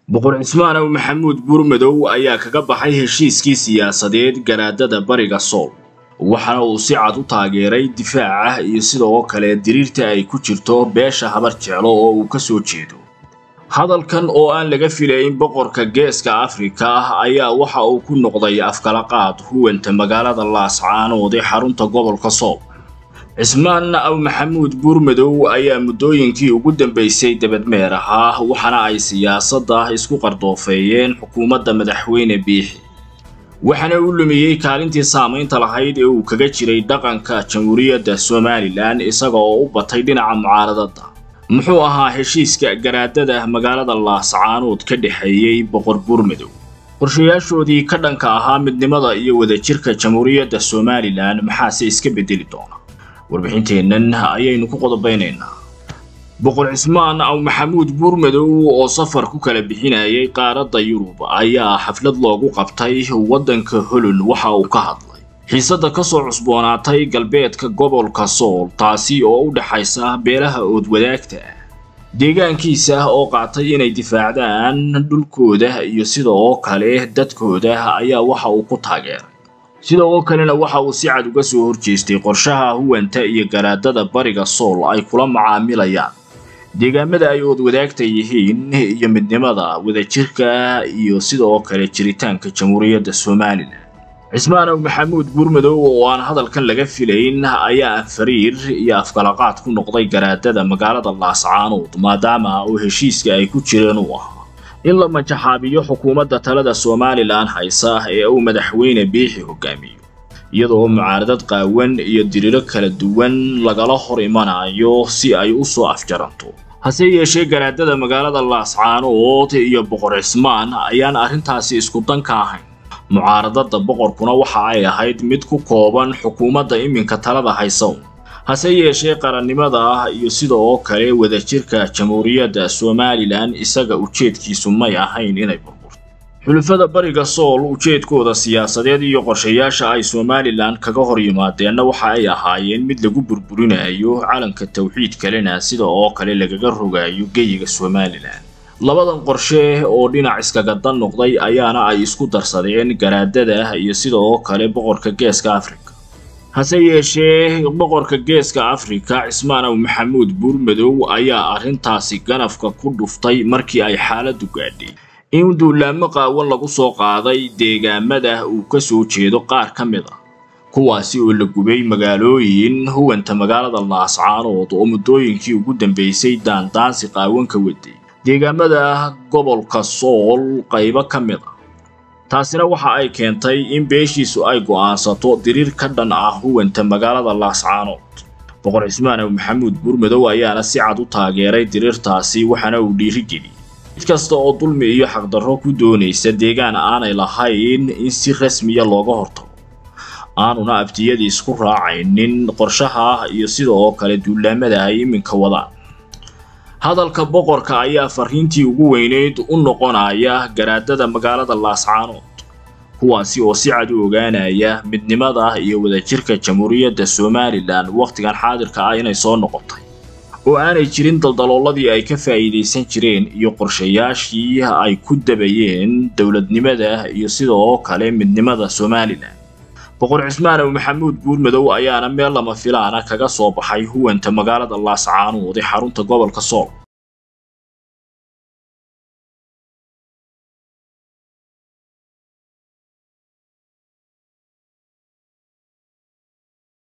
boqor cismaan ow maxamuud buurmadow ayaa kaga baxay heshiiskii siyaasadeed garaadada bariga sool waxaana uu si cad u taageeray difaaca iyo sidoo kale diriirta ay ku jirto beesha habar jeclo oo uu ka soo jeedo hadalkan oo aan laga filayn boqorka geeska afrika ah ayaa waxa uu ku noqday afkalaqaad huwanta magaalada laascaanood ee xarunta gobolka sool cismaan aw maxamuud buurmadow ayaa muddooyinkii ugu dambaysay debadmeer ahaa waxaana ay siyaasadda isku qardoofeeyeen xukuumadda madaxweyne biixi waxaana uu lumiyey kaalintii saamaynta lahayd ee uu kaga jiray dhaqanka jamhuuriyadda somalilan isaga oo u batay dhinaca mucaaradada muxuu ahaa heshiiska garaadada magaalada laascaanood ka dhexeeyey boqor buurmadow qorshayaashoodii ka dhanka ahaa midnimada iyo wadajirka jamhuuriyadda somalilan maxaase iska bedeli doona warbixinteennan ayaynu ku qodobaynaynaa boqor cismaan aw maxamuud buurmadow oo safar ku kala bixinayay qaaradda yurub ayaa xaflad loogu qabtay waddanka holland waxa uu ka hadlay xiisadda ka soo cusboonaatay galbeedka gobolka sool taasi oo u dhexaysa beelaha oodwadaagta ah deegaankiisa oo qaatay inay difaacdaan dhulkooda iyo sidoo kale dadkooda ayaa waxa uu ku taageeray sidoo kalena waxa uu si cad uga soo horjeestay qorshaha huwanta iyo garaadada bariga sool ay kula macaamilayaan deegaamada ay oodwadaagta yihiin iyo midnimada wadajirka iyo sidoo kale jiritaanka jamhuuriyadda somalilan cismaan ow maxamuud buurmadow oo aan hadalkan laga filayn ayaa fariir iyo afkalaqaad ku noqday garaadada magaalada laascaanood maadaama uu heshiiska ay ku jireen uu ahaa in la majaxaabiyo xukuumadda talada somalilan haysa ee uu madaxweyne biixi hogaamiyo iyadoo mucaaradad qaawan iyo diriiro kala duwan lagala hor imanayo si ay u soo afjaranto hase yeeshee garaadada magaalada laascaanood iyo boqor cismaan ayaan arrintaasi isku dan ka ahayn mucaaradada boqorkuna waxa ay ahayd mid ku kooban xukuumadda iminka talada haysa hase yeeshee qarannimada iyo sidoo kale wadajirka jamhuuriyadda somalilan isaga ujeedkiisu may ahayn inay burburto xulufada bariga sool ujeedkooda siyaasadeed iyo qorshayaasha ay somalilan kaga hor yimaadeenna waxa ay ahaayeen mid lagu burburinayo calanka tawxiid kalena sida oo kale lagaga rogayo geyiga somalilan labadan qorshe oo dhinac iskaga dan noqday ayaana ay isku darsadeen garaadada iyo sidoo kale boqorka geeska afrika hase yeeshee boqorka geeska afrika cismaan ow maxamuud buurmadow ayaa arrintaasi ganafka ku dhuftay markii ay xaaladdu gaadhay in duulaamo qaawan lagu soo qaaday deegaamada uu ka soo jeedo qaar ka mid ah kuwaasi oo la gubay magaalooyin huwanta magaalada laascaanood oo muddooyinkii ugu dambaysay daandaansi qaawan ka waday deegaamada gobolka sool qaybo ka mid ah taasina waxa ay keentay in beeshiisu ay go'aansato diriir ka dhan ah huwanta magaalada laascaanood boqor cismaan ow maxamuud buurmadow ayaana si cad u taageeray diriirtaasi waxaana uu dhiirigeliyey mid kasta oo dulmi iyo xaqdarro ku doonaysa deegaan aanay lahayn in si rasmiya looga hortago aanuna abtiyadii isku raacaynin qorshaha iyo sidoo kale duulaamada ay iminka wadaan hadalka boqorka ayaa fariintii ugu weyneyd u noqonaya garaadada magaalada laascaanood kuwaasi oo si cad u ogaanaya midnimada iyo wadajirka jamhuuriyadda somalilan wakhtigan xaadirka ah inay soo noqotay oo aanay jirin daldalooladii ay ka faa'iidaysan jireen iyo qorshayaashii ay ku dabayeen dowladnimada iyo sidoo kale midnimada somalilan boqor cismaan ow maxamuud buurmadow ayaana meel lama filaana kaga soo baxay huwanta magaalada laascaanood ee xarunta gobolka sool